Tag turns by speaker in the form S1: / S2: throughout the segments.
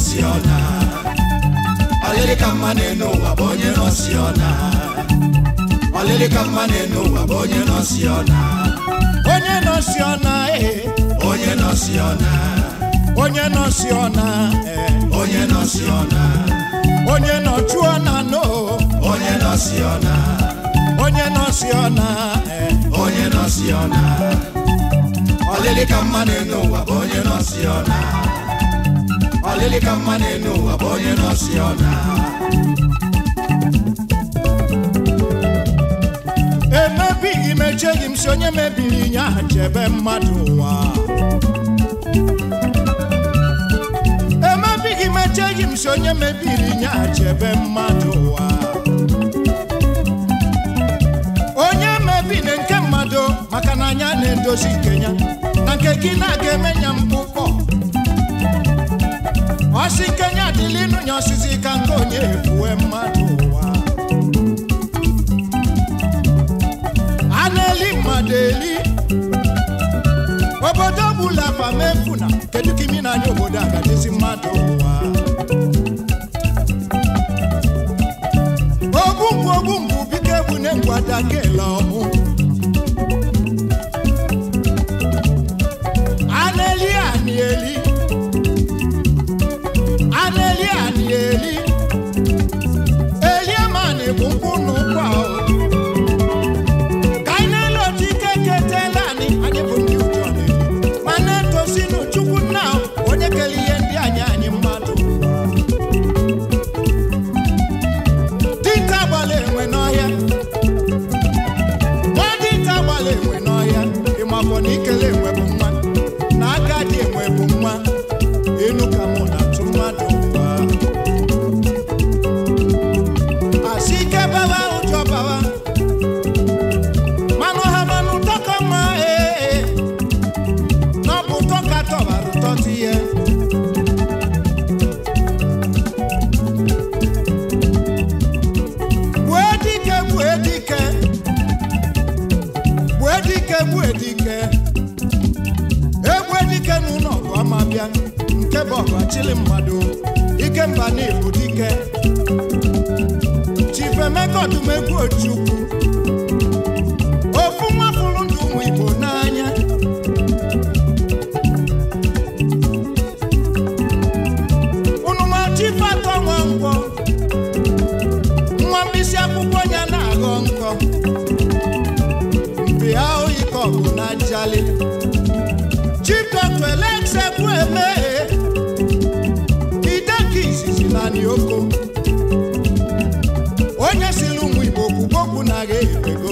S1: nọsi ọna ọlịlị ka mma na-enu ụwa bụ onye nọsi ọna ọlịlị ka mma na-enu ụwa bụ onye nọsi ọna
S2: onye nọsi ọna ee
S1: onye nọsi ọna
S2: onye nọsi ọna ee
S1: onye nọsi ọna
S2: onye nọchu ọna no
S1: onye nọsi ọna
S2: onye nọsi ọna ee
S1: onye nọsi ọna ọlịlị ka mma na-enu ụwa bụ onye nọsi ọna ọlịlị ka mma na-enu ụwa bụ onye nọsi ọna
S2: emebighị m echeghị m si onye mebiri nye aha chebe mmadụ ụwa emebighị m echeghị m si onye mebiri nye aha chebe mmadụ ụwa onye mebiri nke mmadụ maka na anya na-edozi nke ya na nke gị na-aga eme ya mkpụkpọ ọsị nke ya adịla ịnụ ya ọsịsị ka nke onye efuwe mmadụ ụwa a na-eli mmadụ eli obodo ọbụla famefuna kedu ka imi na-anya obodo a gadịzi mmadụ ụwa ogbungwu ogbungwu biko egbune ngwada kele ọmụ a na-eli ani eli a na-eli ani eli elie mani bụ nkwụ na ụkwa o ka anyị na-ele otu ike ketela anyị anyị bụ ndị ụjọ na-eli ma na-etosinu chukwu nna onye kere ihe ndị anyị anyị mmadụ dinta gbala enwe n'ọhịa nwa dinta gbala enwe n'ọhịa ịmafọ na ikele enwe bụ nwa na agadi enwe bụ nwa enu ka mụ na-atụ mmadụ ụwa asị ike bawa ụjọ bawa manụ ha manụ ụtọ ka mma ee na ọ bụ ụtọ ka tọbara ụtọ dị ihe gbue dike gbue dike gbue dike gbue dike egbue dike n'ụlọ ọgụ ọma bịa nke bụ ọgụ achịlị mmadụ ike mba na ibu dike chifemeka ọdụmegwu ojukwu ofu nwa fụrụ ndụ ụmụ igbo n'anya unu ma chife atọ nwa ngwọ nwa mkpịsị akwụkwọ ya na-aghọ nkọ mpi ahụ ike ọgụ na njali chief dr elex ekwu emeghe ide nke izizi na nioko onye siri ụmụ igbo kwugbokwu na agha ego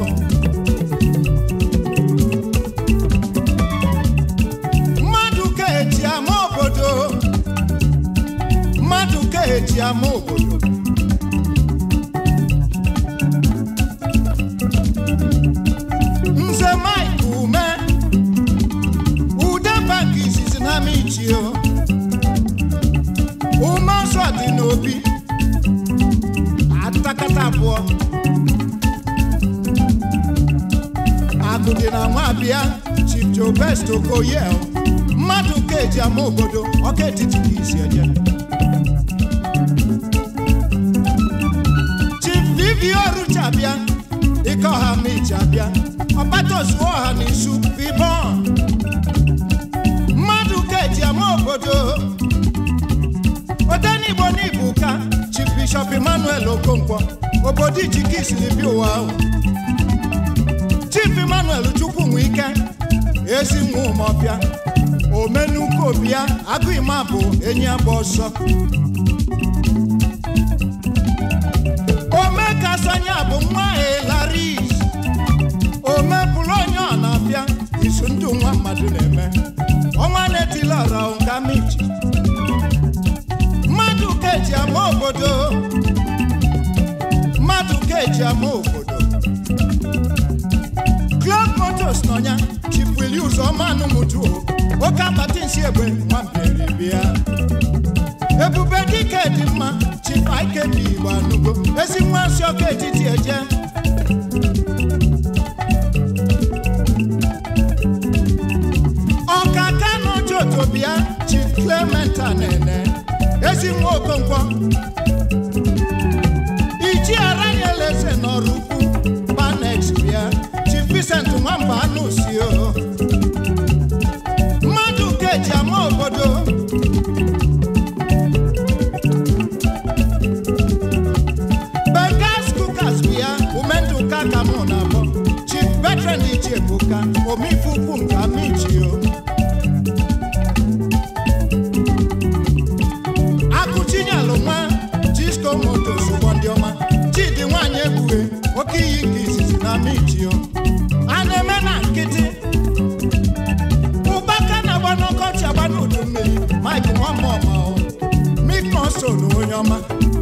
S2: mmadụ ka eji ama obodo mmadụ ka eji ama obodo nze mike ume ude bank izizi na michio ume ọzọ dị n'obi atakata abụọ akụ dị na nwa abịa chief joe best okoye mmadụ ka eji ama obodo ọka etiti ka isi eje chief vivi orucha bịa ike ọha michi abịa ọbatozuo ọha na isu vivon mmadụ ka eji ama obodo odenigbo n'igbo ka chief bishop emmanuel okonkwo obodo ijike isiri bịa ụwa ahụ chief emmanuel chukwu nwe ike ezi nwa ụmọbịa omenuko bịa agụima bụ enyi agba ọsọ ome kasanya bụ nwa elaris ome bụrụ onye ọ na-abịa isu ndụ nwa mmadụ na-eme ọnwa na-etilọra nga michi mmadụ ka eji ama obodo mmadụ ka eji ama obodo Clark Motors n'ọnya chipwili ụzọma anụmụju oke akpati nsi egbe nwambere bịa ebube dike dị mma chipa ike dị igbo anụgo ezi nwa nsị ọka etiti eje ọka kano jotobia chief clement anene ezi nwa okonkwo iji aranyeleze n'ọrụ ukwu panex bịa chief Vincent nwamba anụsi o mmadụ keji ama obodo Begas Cookers bịa umenduka ka mụ na-abọ chief veteran ichie ebuka omife ukwu nke amichio akụchinyalụ nwa disco motos ụgbọ ndị ọma chidi nwanyị egbughe oke iyi nke izizi na amichio a na-eme na nkịtị ụbaka na-agba n'ọkọchị agba n'udu mmiri mike nwamọma miknoso na onye ọma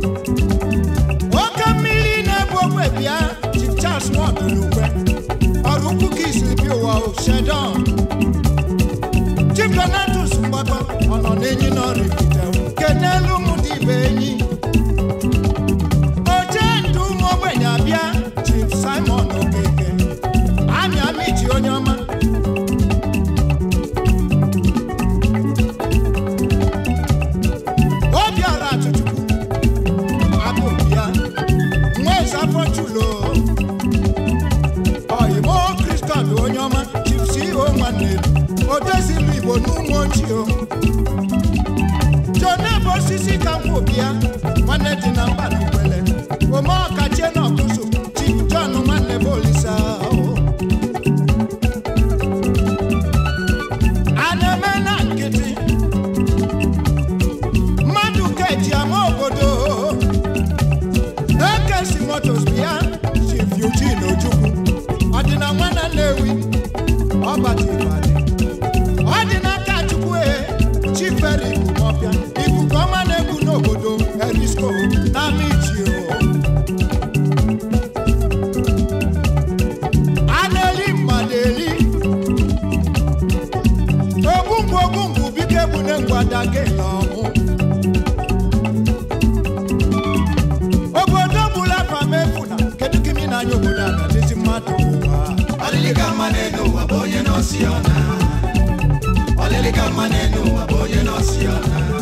S2: oke mmiri na-ebu ogbe bịa chief charles nwadolukwe ọrụ ukwu ka isi bi ụwa o shedon chief donatus mgbakọ ọ nọ n'enyi n'ọrụ ibite kenelu ụmụ dị ibe enyi oche ndụ ụmụ ogbenye abịa chief simon okeke anyị amichi onye ọma obiọra achụchukwu abụbịa nwa eze afọ chulo oyimo kristian onye ọma chief ceo nwanne odezili igbo n'ụmụ ochie joneb osisi ka nkwụ bịa nwanne dị na mba n'ukwele ome ọkachie na ọkụzụ chief john nwanne bụ olisa a na-eme na nkịtị mmadụ keji ama obodo ekesi motos bịa chief eugene ojukwu ọdịna nwana nnewi ọbatibadị ọdịnaka chukwu e chiferi ọbịa ikuku ọma na-egwu n'obodo erisco na michio a na-eli mmadụ eli ogbungwu ogbungwu bike gbune ngwadagela ọmụ obodo bụla famefuna kedu kimi n'anya obodo a na-adịzi mmadụ ụwa
S1: ọlịlị ka mma n'elu ụwa bụ onye nọsi ọna ọlịlị ka mma n'elu ụwa bụ onye nọsi ọna